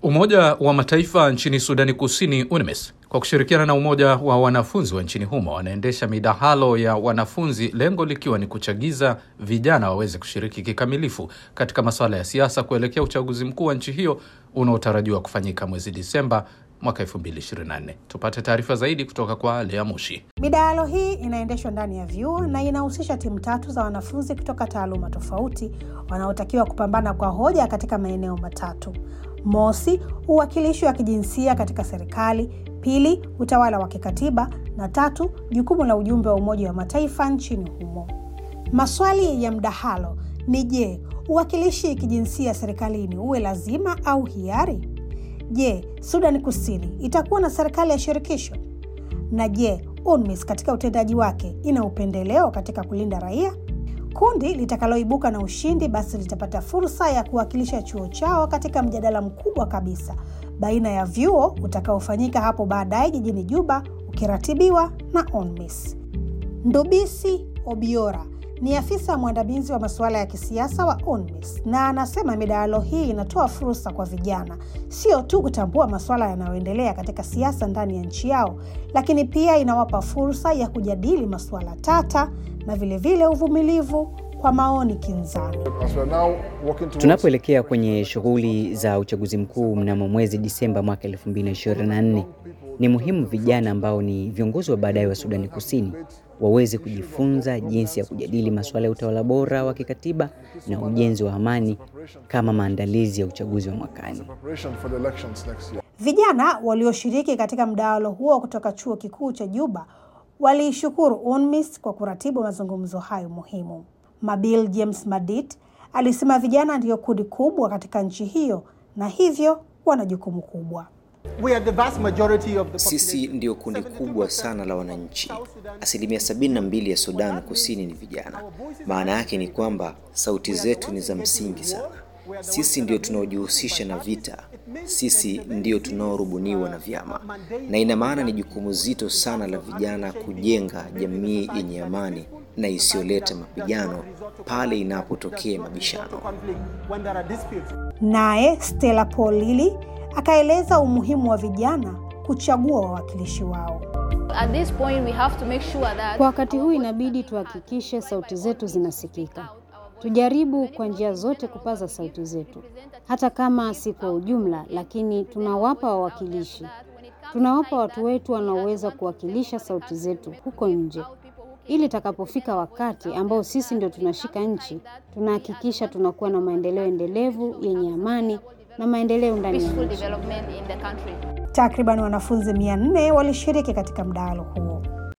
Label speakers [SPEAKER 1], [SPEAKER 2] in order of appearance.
[SPEAKER 1] Umoja wa Mataifa nchini Sudani Kusini, UNMISS, kwa kushirikiana na Umoja wa Wanafunzi wa nchini humo wanaendesha midahalo ya wanafunzi, lengo likiwa ni kuchagiza vijana waweze kushiriki kikamilifu katika masuala ya siasa kuelekea uchaguzi mkuu wa nchi hiyo unaotarajiwa kufanyika mwezi Disemba mwaka 2024. Tupate taarifa zaidi kutoka kwa Lea Mushi.
[SPEAKER 2] Midahalo hii inaendeshwa ndani ya vyuo na inahusisha timu tatu za wanafunzi kutoka taaluma tofauti wanaotakiwa kupambana kwa hoja katika maeneo matatu: mosi, uwakilishi wa kijinsia katika serikali; pili, utawala wa kikatiba; na tatu, jukumu la ujumbe wa Umoja wa Mataifa nchini humo. Maswali ya mdahalo ni je, uwakilishi kijinsia serikalini uwe lazima au hiari? Je, Sudani Kusini itakuwa na serikali ya shirikisho? Na je, UNMISS katika utendaji wake ina upendeleo katika kulinda raia? Kundi litakaloibuka na ushindi basi litapata fursa ya kuwakilisha chuo chao katika mjadala mkubwa kabisa baina ya vyuo utakaofanyika hapo baadaye jijini Juba, ukiratibiwa na UNMISS. Ndubisi Obiora ni afisa mwandamizi wa masuala ya kisiasa wa UNMISS na anasema midahalo hii inatoa fursa kwa vijana sio tu kutambua masuala yanayoendelea katika siasa ndani ya nchi yao, lakini pia inawapa fursa ya kujadili masuala tata na vilevile vile uvumilivu kwa maoni kinzani.
[SPEAKER 3] Tunapoelekea kwenye shughuli za uchaguzi mkuu mnamo mwezi Disemba mwaka 2024, ni muhimu vijana ambao ni viongozi wa baadaye wa Sudani Kusini waweze kujifunza jinsi ya kujadili masuala ya utawala bora wa kikatiba na ujenzi wa amani kama maandalizi ya uchaguzi wa mwakani.
[SPEAKER 2] Vijana walioshiriki katika mdahalo huo kutoka chuo kikuu cha Juba waliishukuru UNMISS kwa kuratibu mazungumzo hayo muhimu. Mabil James Madit alisema vijana ndiyo kundi kubwa katika nchi hiyo na hivyo wana jukumu kubwa.
[SPEAKER 4] We are the vast majority of the
[SPEAKER 5] Sisi ndio kundi kubwa sana la wananchi. Asilimia sabini na mbili ya Sudan Kusini ni vijana. Maana yake ni kwamba sauti zetu ni za msingi sana. Sisi ndio tunaojihusisha na vita, sisi ndio tunaorubuniwa na vyama, na ina maana ni jukumu zito sana la vijana kujenga jamii yenye amani na isiyoleta mapigano pale inapotokea mabishano.
[SPEAKER 2] Naye Stella Paul Lili akaeleza umuhimu wa vijana kuchagua wawakilishi wao.
[SPEAKER 6] At this point we have to make sure that
[SPEAKER 7] Kwa wakati huu inabidi tuhakikishe sauti zetu zinasikika. Tujaribu kwa njia zote kupaza sauti zetu, hata kama si kwa ujumla, lakini tunawapa wawakilishi, tunawapa watu wetu wanaoweza kuwakilisha sauti zetu huko nje, ili itakapofika wakati ambao sisi ndio tunashika nchi, tunahakikisha tunakuwa na maendeleo endelevu yenye amani na maendeleo ndani ya
[SPEAKER 6] peaceful
[SPEAKER 7] nchi.
[SPEAKER 6] development in the country.
[SPEAKER 2] Takriban wanafunzi mia nne walishiriki katika mdahalo huo.